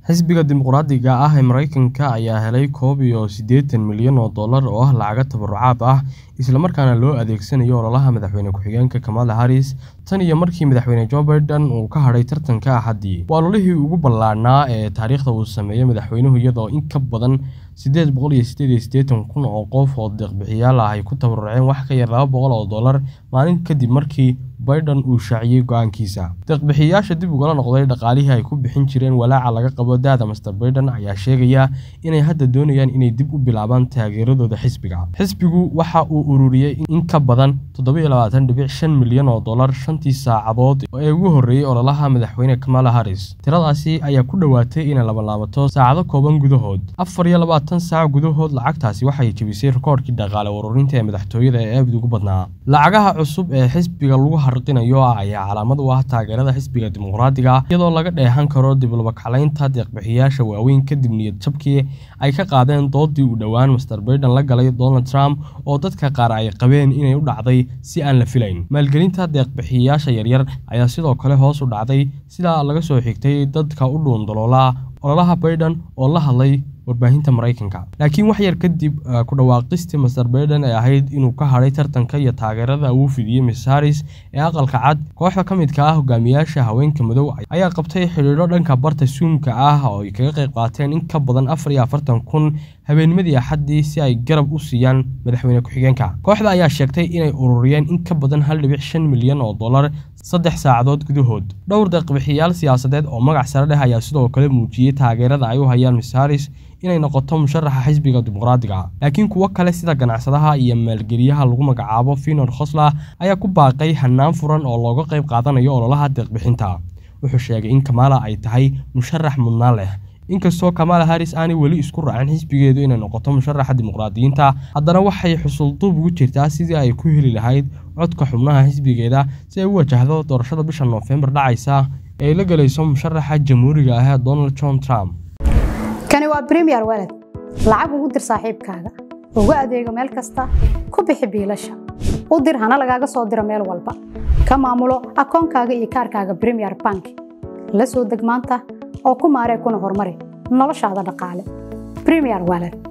xisbiga dimuqraadiga ah ee mareykanka ayaa helay koob iyo siddeetan milyan oo dollar oo ah lacago tabarucaad ah isla markaana loo adeegsanayo ololaha madaxweyne ku-xigeenka kamala harris tan iyo markii madaxweyne joe biden uu ka hadhay tartanka axaddii waa ololihii ugu ballaadhnaa ee taariikhda uu sameeyey madaxweynuhu iyadoo in ka badan siddeed boqol iyo siddeed iyo siddeetan kun oo qof oo deeq-bixiyaal ah ay ku tabaruceen wax ka yar laba boqol oo dollar maalin kadib markii biden uu shaaciyey go-aankiisa deeq-bixiyayaasha dib ugala noqday dhaqaalihii ay ku bixin jireen walaaca laga qabo da-da master biden ayaa sheegaya inay hadda doonayaan inay dib u bilaabaan taageeradooda xisbiga xisbigu waxa uu ururiyey in ka badan toddoba labaatan dhibic shan milyan oo dollar shantii saacadood ee ugu horreeyey ololaha madaxweyne kamala harris tiradaasi ayaa ku dhowaatay inay labalaabato saacado kooban gudahood afar iyo labaatan saac gudahood lacagtaasi waxay jebisay rikoorkii dhaqaale ururinta ee madaxtooyada ee aabid ugu badnaa lacagaha cusub ee xisbiga lagu harqinayo ah ayaa calaamad u ah taageerada xisbiga dimuqraadiga iyadoo laga dheehan karo diblabakaclaynta deeq-bixiyaasha waaweyn kadib niyad jabkii ay ka qaadeen doodii uu dhowaan master biden la galay donald trump oo dadka qaar ay qabeen inay u dhacday si aan la filayn maalgelinta deeq-bixiyayaasha yaryar ayaa sidoo kale hoos u dhacday sidaa laga soo xigtay dadka u dhuundaloola ololaha biden oo la hadlay warbaahinta mareykanka laakiin wax yar kadib ku dhawaaqistii master biden ee ahayd inuu ka hadhay tartanka iyo taageerada uu fidiyey miss harris ee aqalka cad kooxda ka midka ah hogaamiyaasha haweenka madow ayaa qabtay xidhiidho dhanka barta suumka ah oo ay kaga qayb qaateen in ka badan afar iyo afartan kun habeennimadii axaddii si ay garab u siiyaan madaxweyne ku-xigeenka kooxda ayaa sheegtay inay ururiyeen in ka badan hal dhibic shan milyan oo dollar saddex saacadood gudahood dhowr deeq-bixiyaal siyaasadeed oo magac sare dheh ayaa sidoo kale muujiyey taageerada ay u hayaan miss harris inay noqoto musharaxa xisbiga dimuqraadiga laakiin kuwo kale sida ganacsadaha iyo maalgeliyaha lagu magacaabo finor khosla ayaa ku baaqay hannaan furan oo looga qayb qaadanayo ololaha deeq-bixinta wuxuu sheegay in kamala ay tahay musharax mudnaan leh inkastoo kamala harris aanay weli isku raacin xisbigeedu inay noqoto musharaxa dimuqraadiyiinta haddana waxay xusulduub ugu jirtaa sidii ay ku heli lahayd codka xubnaha xisbigeeda si ay u wajahdo doorashada bisha noofembar dhacaysa ee ay la gelayso musharaxa jamhuuriga ah ee donald john trump kani waa bremiyer waled lacag ugu dir saaxiibkaaga ugu adeego meel kasta ku bixi biilasha u dir hana lagaaga soo diro meel walba ka maamulo akoonkaaga iyo kaarkaaga bremiyer bank la soo deg maanta oo ku maaree kuna horumari noloshaada dhaqaale bremiyer waled